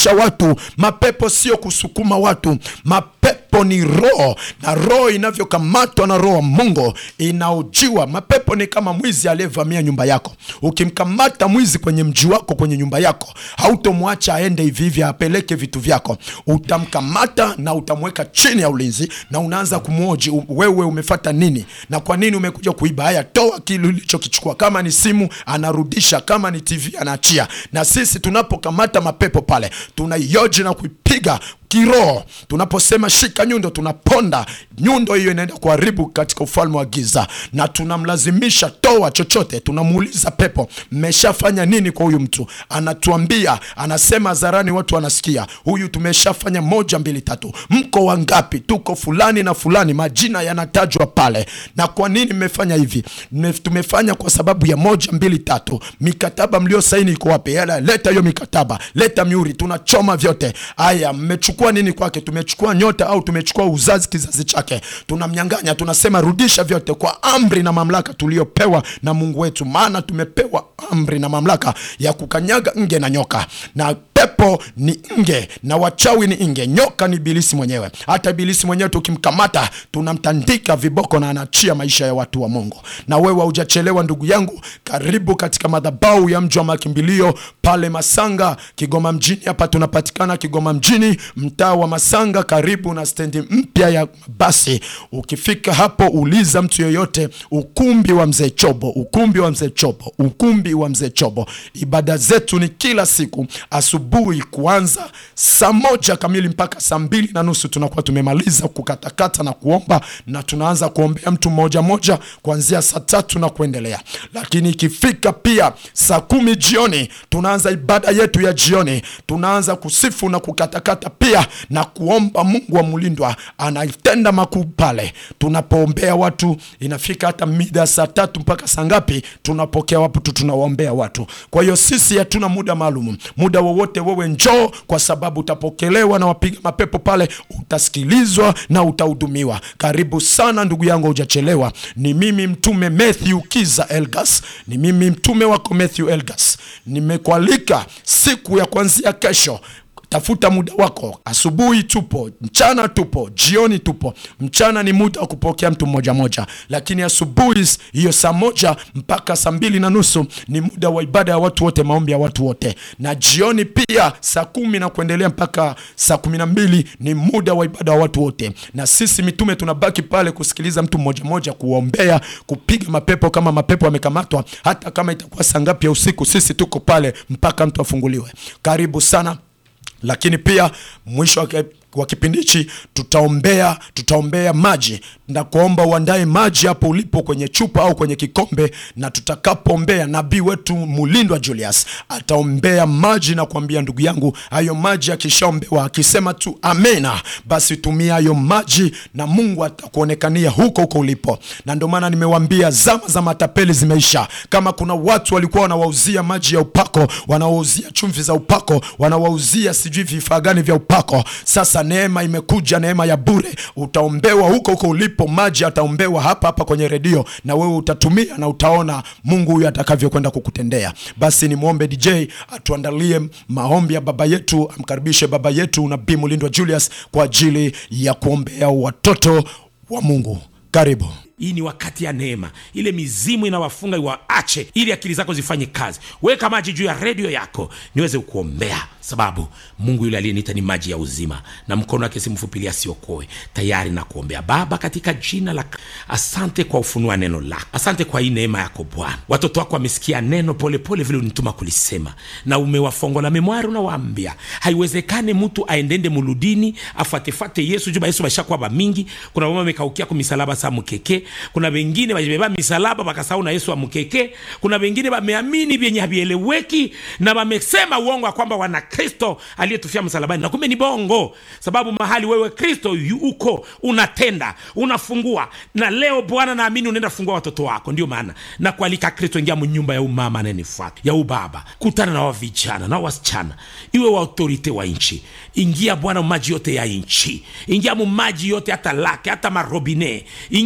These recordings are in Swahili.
kurudisha watu. Mapepo sio kusukuma watu, mapepo ni roho, na roho inavyokamatwa na roho wa Mungu inaojiwa. Mapepo ni kama mwizi aliyevamia nyumba yako. Ukimkamata mwizi kwenye mji wako, kwenye nyumba yako, hautomwacha aende hivi hivi apeleke vitu vyako. Utamkamata na utamweka chini ya ulinzi, na unaanza kumwoji, u- wewe umefata nini na kwa nini umekuja kuiba? Haya, toa kile ulichokichukua. Kama ni simu anarudisha, kama ni TV anaachia. Na sisi tunapokamata mapepo pale, tunaioji na kuipiga kiroho. Tunaposema shika nyundo, tunaponda nyundo hiyo, inaenda kuharibu katika ufalme wa giza, na tunamlazimisha toa chochote. Tunamuuliza pepo, mmeshafanya nini kwa huyu mtu? Anatuambia, anasema hadharani, watu wanasikia, huyu tumeshafanya moja, mbili, tatu. Mko wangapi? Tuko fulani na fulani, majina yanatajwa pale. Na kwa nini mmefanya hivi? Mme- Tumefanya kwa sababu ya moja, mbili, tatu. Mikataba mliosaini iko wapi? Yala, leta hiyo mikataba, leta miuri, tunachoma vyote. Aya, mmechukua nini kwake? Tumechukua nyota au tumechukua uzazi, kizazi chake, tunamnyang'anya. Tunasema rudisha vyote kwa amri na mamlaka tuliopewa na Mungu wetu, maana tumepewa amri na mamlaka ya kukanyaga nge na nyoka na pepo ni nge na wachawi ni nge, nyoka ni ibilisi mwenyewe. Hata ibilisi mwenyewe tukimkamata, tunamtandika viboko na anaachia maisha ya watu wa Mungu. Na wewe haujachelewa ndugu yangu, karibu katika madhabahu ya mji wa makimbilio pale Masanga, Kigoma mjini. Hapa tunapatikana Kigoma mjini, mtaa wa Masanga, karibu na stendi mpya ya basi. Ukifika hapo, uliza mtu yoyote, ukumbi wa mzee Chobo, ukumbi wa mzee Chobo, ukumbi wa mzee Chobo. Ibada zetu ni kila siku asubuhi kuanza saa moja kamili mpaka saa mbili na nusu tunakuwa tumemaliza kukatakata na kuomba, na tunaanza kuombea mtu mmoja mmoja kuanzia saa tatu na kuendelea. Lakini ikifika pia saa kumi jioni tunaanza ibada yetu ya jioni, tunaanza kusifu na kukatakata pia na kuomba. Mungu wa mlindwa anatenda makuu pale tunapoombea watu. Inafika hata mida ya saa tatu mpaka saa ngapi, tunapokea watu, tunawaombea watu. Kwa hiyo sisi hatuna muda maalum, muda wowote wewe njoo, kwa sababu utapokelewa na wapiga mapepo pale, utasikilizwa na utahudumiwa. Karibu sana ndugu yangu, hujachelewa. Ni mimi mtume Matthew Kiza Elgas, ni mimi mtume wako Matthew Elgas. Nimekualika siku ya kuanzia kesho Tafuta muda wako. Asubuhi tupo, mchana tupo, jioni tupo. Mchana ni muda wa kupokea mtu mmoja moja, lakini asubuhi hiyo saa moja mpaka saa mbili na nusu ni muda wa ibada ya watu wote, maombi ya watu wote, na jioni pia saa kumi na kuendelea mpaka saa kumi na mbili ni muda wa ibada wa watu wote, na sisi mitume tunabaki pale kusikiliza mtu mmoja moja, kuombea, kupiga mapepo kama mapepo yamekamatwa, hata kama itakuwa saa ngapi ya usiku, sisi tuko pale mpaka mtu afunguliwe. Karibu sana lakini pia mwisho wa wa kipindi hichi tutaombea tutaombea maji na kuomba uandae maji hapo ulipo kwenye chupa au kwenye kikombe, na tutakapoombea nabii wetu Mulindwa Julius ataombea maji na kuambia ndugu yangu, hayo maji akishaombewa akisema tu amena, basi tumia hayo maji na Mungu atakuonekania huko huko ulipo. Na ndio maana nimewambia zama za matapeli zimeisha. Kama kuna watu walikuwa wanawauzia maji ya upako, wanawauzia chumvi za upako, wanawauzia sijui vifaa gani vya upako, sasa neema imekuja, neema ya bure. Utaombewa huko huko ulipo, maji ataombewa hapa hapa kwenye redio, na wewe utatumia na utaona Mungu huyu atakavyokwenda kukutendea. Basi nimwombe DJ atuandalie maombi ya baba yetu, amkaribishe baba yetu Nabii Mulindwa Julius kwa ajili ya kuombea watoto wa Mungu. Karibu. Hii ni wakati ya neema, ile mizimu inawafunga iwaache, ili akili zako zifanye kazi. Weka maji juu ya redio yako niweze kuombea, sababu Mungu yule aliyeniita ni maji ya uzima, na mkono wake si mfupi asiokoe. Tayari na kuombea. Baba, katika jina la asante kwa ufunua neno lako, asante kwa hii neema yako Bwana. Watoto wako wamesikia neno polepole vile unituma kulisema, na umewafongola memwari, unawaambia haiwezekane mtu aendende muludini afatefate Yesu juba Yesu bashakuwa bamingi. Kuna mama amekaukia kumisalaba sa mkeke kuna wengine wajibeba misalaba wakasahau na Yesu amkeke. Kuna wengine wameamini vyenye havieleweki na wamesema uongo kwamba wana Kristo aliyetufia msalabani, na kumbe ni bongo, sababu mahali wewe Kristo uko unatenda, unafungua. Na leo Bwana, naamini unaenda fungua watoto wako. Ndio maana na kualika Kristo, ingia mnyumba ya umama anayenifuata ya ubaba, kutana na wavijana na wasichana, iwe wa autorite wa nchi. Ingia Bwana maji yote ya nchi, ingia mu maji yote, hata lake hata marobine, ingia hata maji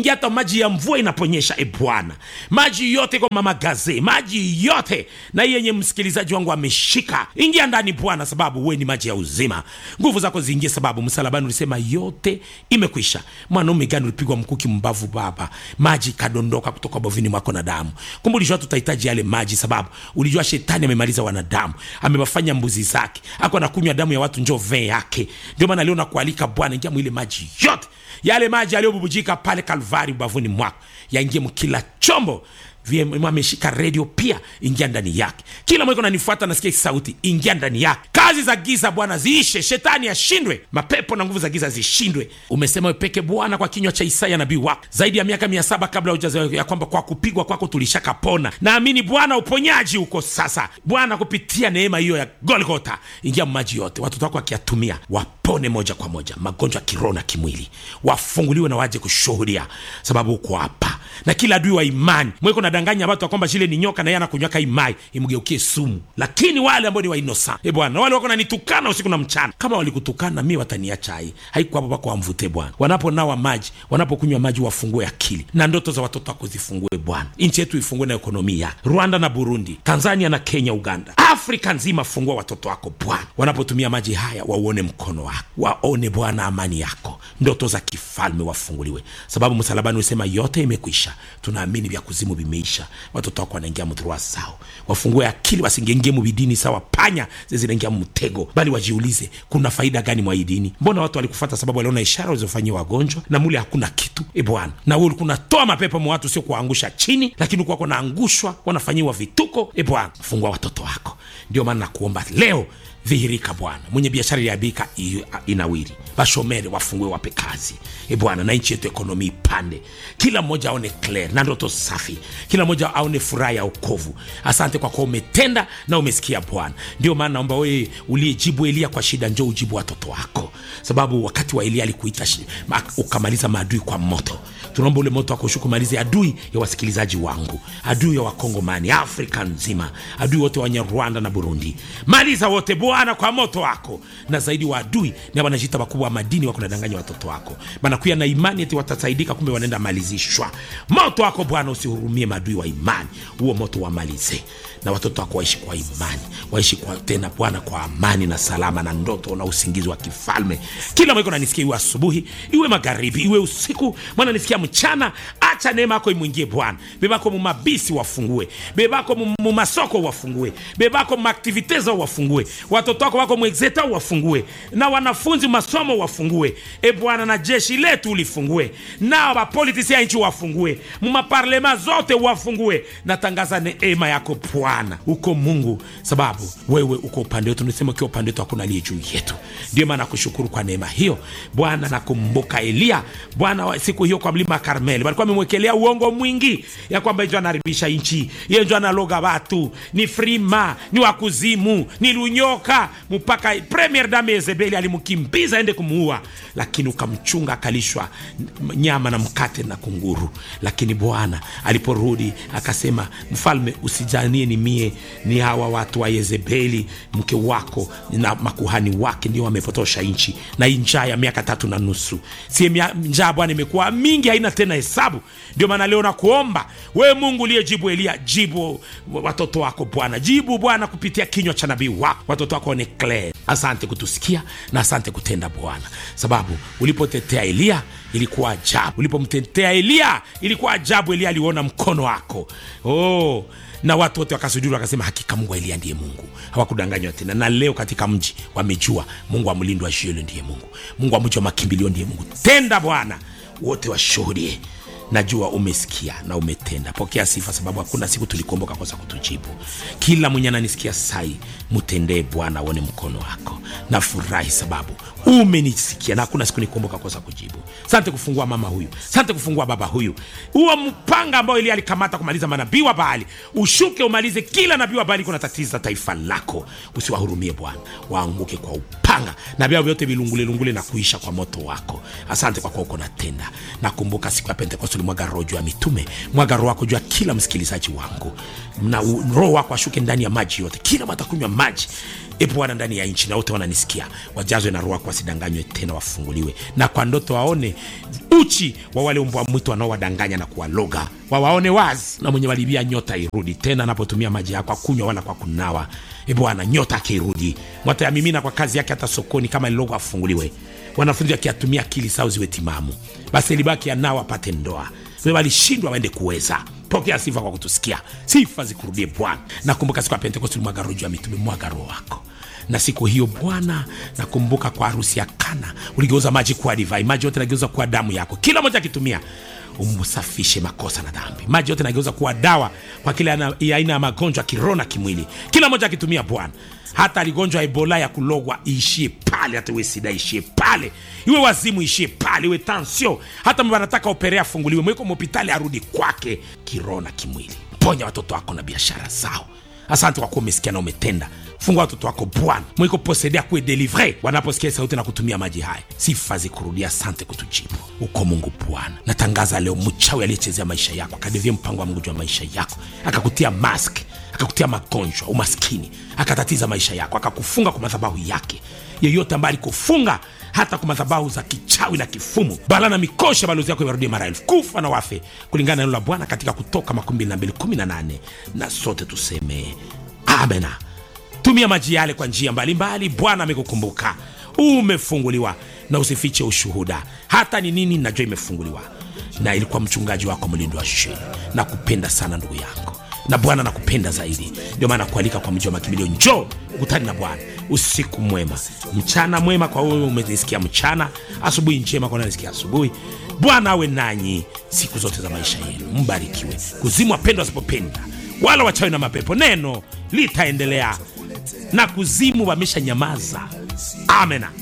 maji ya mvua inaponyesha e bwana maji yote kwa mama gaze maji yote na hii yenye msikilizaji wangu ameshika ingia ndani bwana sababu we ni maji ya uzima nguvu zako ziingie sababu msalabani ulisema yote imekwisha mwanaume gani ulipigwa mkuki mbavu baba maji kadondoka kutoka bovini mwako na damu kumbe ulijua tutahitaji yale maji sababu ulijua shetani amemaliza wanadamu amewafanya mbuzi zake ako anakunywa damu ya watu njo vee yake ndio maana leo nakualika bwana ingia mwile maji yote yale maji yaliyobubujika pale kalvari ubavuni mwako yaingie mkila chombo VM ameshika redio pia ingia ndani yake kila mweko nanifuata nasikia sauti ingia ndani yake kazi za giza bwana ziishe shetani ashindwe mapepo na nguvu za giza zishindwe umesema we peke bwana kwa kinywa cha isaya nabii wako zaidi ya miaka mia saba kabla hujazaliwa ya kwamba kwa kupigwa kwako tulishakapona naamini bwana uponyaji uko sasa bwana kupitia neema hiyo ya golgota ingia maji yote watoto wako wakiyatumia wapone moja kwa moja magonjwa ya kiroho na kimwili wafunguliwe na waje kushuhudia sababu uko hapa na kila adui wa imani mweko nadanganya watu kwamba shile ni nyoka na yeye anakunywaka imai imgeukie sumu lakini wale ambao ni wainosa e bwana wale wako nanitukana usiku na mchana kama walikutukana mi wataniacha hai haiko hapo pako wamvute bwana wanaponawa maji wanapokunywa maji wafungue akili na ndoto za watoto wako zifungue bwana nchi yetu ifungue na ekonomia rwanda na burundi tanzania na kenya uganda afrika nzima fungua watoto wako bwana wanapotumia maji haya wauone mkono wako waone bwana amani yako ndoto za kifalme wafunguliwe sababu msalabani usema yote imekwisha tunaamini vya kuzimu vimeisha watoto wako wanaingia mdhurua sao wafungue akili wasingengie mubidini sawa panya zinaingia mtego bali wajiulize kuna faida gani mwa hii dini mbona watu walikufata sababu waliona ishara walizofanyia wagonjwa na mule hakuna kitu e bwana na wewe ulikuwa unatoa mapepo mwa watu sio kuwaangusha chini lakini ulikuwa wanaangushwa wanafanyiwa vituko e bwana fungua watoto wako ndio maana nakuomba leo dhihirika bwana mwenye biashara iliabika inawiri bashomere wafungue wape kazi e bwana na nchi yetu ekonomi ipande kila mmoja aone clear na ndoto safi kila mmoja aone furaha ya ukovu asante kwa kuwa umetenda na umesikia bwana ndio maana naomba wewe uliyejibu elia kwa shida njo ujibu watoto wako sababu wakati wa elia alikuita shi- ma- ukamaliza maadui kwa moto tunaomba ule moto wakushuku malize adui ya wasikilizaji wangu adui ya wakongomani afrika nzima adui wote wenye rwanda na burundi maliza wote bwana kwa moto wako na zaidi wa adui na wanajita wakubwa wa madini wako nadanganya watoto wako banakuya na imani eti watasaidika kumbe wanaenda malizishwa moto wako bwana usihurumie maadui wa imani huo moto wamalize na watoto wako waishi kwa imani waishi kwa tena bwana kwa amani na salama na ndoto na usingizi wa kifalme kila mweko nanisikia iwe asubuhi iwe magharibi iwe usiku mwana nisikia mchana acha neema yako imwingie bwana bebako mumabisi wafungue bebako mu- mumasoko wafungue bebako mumaktivite zao wafungue watoto wako wako mwexeta wafungue na wanafunzi masomo wafungue e bwana na jeshi letu ulifungue nao bapolitisi ya nchi wafungue mumaparlema zote wafungue natangaza neema yako bwana uko mungu sababu wewe uko upande wetu nisema ukiwa upande wetu hakuna aliye juu yetu ndio maana nakushukuru kwa neema hiyo bwana nakumbuka eliya bwana wa- siku hiyo kwa mlima karmeli walikuwa amemwekelea uongo mwingi ya kwamba njo anaharibisha nchi ye njo analoga watu ni frima ni wakuzimu ni lunyoka mpaka premier dame yezebeli alimkimbiza aende kumuua lakini ukamchunga akalishwa n- nyama na mkate na kunguru lakini bwana aliporudi akasema mfalme usijanie ni mie ni hawa watu wa yezebeli mke wako na makuhani wake ndio wamepotosha nchi na hii njaa ya miaka tatu na nusu sie mia- njaa bwana imekuwa mingi haina tena hesabu ndio maana leo nakuomba wewe mungu uliyejibu elia jibu watoto wako bwana jibu bwana kupitia kinywa cha nabii wako watoto wako ni clear asante kutusikia na asante kutenda bwana sababu ulipotetea eliya ilikuwa ajabu ulipomtetea eliya ilikuwa ajabu eliya aliona mkono wako oh na watu wote wakasujuru wakasema hakika mungu wa eliya ndiye mungu hawakudanganywa tena na leo katika mji wamejua mungu wa mlindo wa shielo ndiye mungu mungu wa mji wa makimbilio ndiye mungu tenda bwana wote washuhudie najua umesikia na umetenda pokea sifa sababu hakuna siku tulikuomboka kosa kutujibu kila mwenye ananisikia sai mtendee bwana aone mkono wako nafurahi sababu umenisikia na hakuna siku nikuomboka kosa kujibu sante kufungua mama huyu sante kufungua baba huyu huo mpanga ambao ili alikamata kumaliza manabii wa baali ushuke umalize kila nabii wa baali kuna tatiza taifa lako usiwahurumie bwana waanguke kwa upanga upanga na vyao vyote vilungulelungule na kuisha kwa moto wako asante kwa kuwa uko natenda nakumbuka siku ya pentekoste ulimwaga roho juu ya mitume mwaga roho wako juu ya kila msikilizaji wangu na u- roho wako ashuke ndani ya maji yote kila watakunywa maji e bwana ndani ya nchi na wote wananisikia wajazwe na roho wako wasidanganywe tena wafunguliwe na kwa ndoto waone uchi wa wale mbwa mwitu wanaowadanganya na kuwaloga wawaone wazi na mwenye walibia nyota irudi tena anapotumia maji yako akunywa wala kwa kunawa e bwana nyota akirudi mwatayamimina kwa kazi yake hata sokoni kama lilogo afunguliwe wanafunzi wakiatumia akili sao ziwe timamu basi libaki anao apate ndoa we walishindwa waende kuweza pokea sifa kwa kutusikia sifa zikurudie bwana nakumbuka siku ya pentekosti ulimwaga roho juu ya mitume mwaga roho wako na siku hiyo bwana nakumbuka kwa harusi ya kana uligeuza maji kuwa divai maji yote nageuza kuwa damu yako kila moja akitumia umsafishe makosa na dhambi maji yote nageuza kuwa dawa kwa kila ana- ya aina ya magonjwa kiroho na kimwili kila moja akitumia bwana hata aligonjwa ebola ya kulogwa iishie pale hata iwe sida ishie pale iwe wazimu ishie pale iwe tansio hata mba anataka operea afunguliwe mweko mhopitali arudi kwake kiroho na kimwili ponya watoto wako na biashara zao asante kwa kuwa umesikia na umetenda fungua watoto wako bwana mwiko posedea kuwe delivre wanaposikia sauti na kutumia maji haya sifa zikurudia asante kutujibu uko mungu bwana natangaza leo mchawi aliyechezea maisha yako akadevia mpango wa mungu juu ya maisha yako akakutia mask akakutia magonjwa umaskini akatatiza maisha yako akakufunga kwa madhabahu yake yeyote ambaye alikufunga hata kwa madhabahu za kichawi na kifumu bala na mikosha balozi yako iwarudie mara elfu kufa na wafe kulingana na neno la bwana katika kutoka 2218 na sote tuseme amena tumia maji yale kwa njia mbalimbali bwana amekukumbuka umefunguliwa na usifiche ushuhuda hata ni nini najua imefunguliwa na ilikuwa mchungaji wako mlindo wa sheni na kupenda sana ndugu yangu na bwana nakupenda zaidi ndio maana kualika kwa mji wa makimbilio njoo ukutani na bwana usiku mwema mchana mwema kwa wewe umenisikia mchana asubuhi njema kwa nanisikia asubuhi bwana awe nanyi siku zote za maisha yenu mbarikiwe kuzimu wapendwa wasipopenda wala wachawi na mapepo neno litaendelea na kuzimu wamesha nyamaza amena